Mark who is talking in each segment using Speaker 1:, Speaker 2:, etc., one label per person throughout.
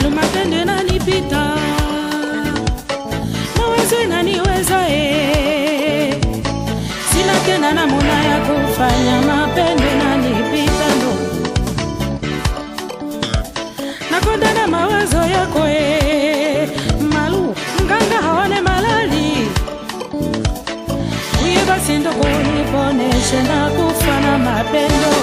Speaker 1: malumapende nanipita mawazo inaniweza eh. sina tena namuna ya kufanya mapende nanipita ndo nakonda na mawazo yako eh. malu mganga haone malali uye basi ndo kuniponeshe na kufa na mapendo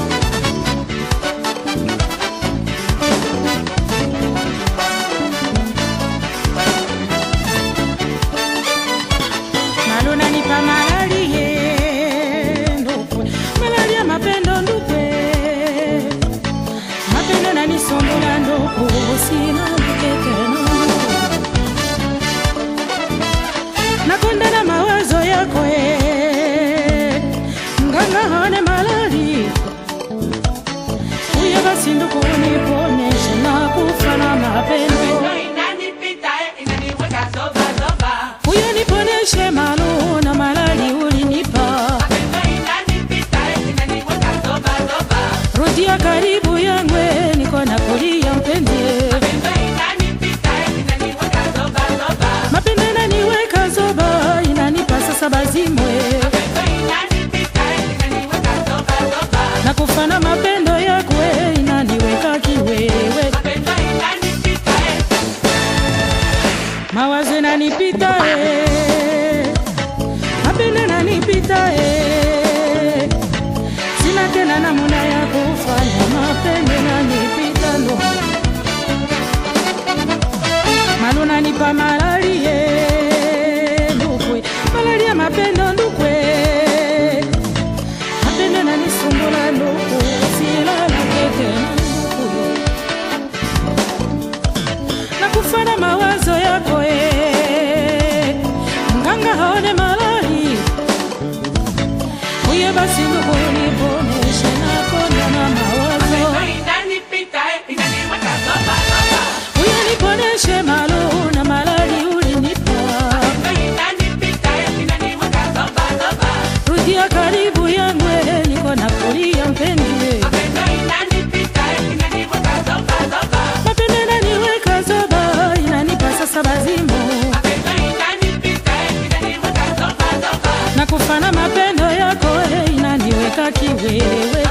Speaker 1: maluna nipa malali ye ndukwe malali ya mapendo ndukwe mapendo nanisombola nduku sina mkekeno nakonda na mawazo yako e nganga hone malali uye basi nduku niponeshe na kufa na mapendo uye niponeshe malu na malali ulinipa rudia karibu yangwe niko na kulia mpende mapende naniweka zoba inanipa sasa bazimwe na kufana mapendo yakwe inaniweka kiwewe mawazo inanipita eh. mapendo nanipita eh. sina tena namuna ya kufanya mapendo nanipita ndo malu nanipa malali ye ndukwe malali ya mapendo ndukwe mapendo nanisumbula nduku silala keke ndukuyo na kufana mawazo yako e mganga haone malali uye basi ndukuniponeshe nakona na mawazo uye niponeshe malu na malali ulinipa rudia karibu yangwe niko na kulia mpendile mapende naniweka zoba inanipa sasa bazimu na kufana mapendo yako eh, inaniweka kiwewe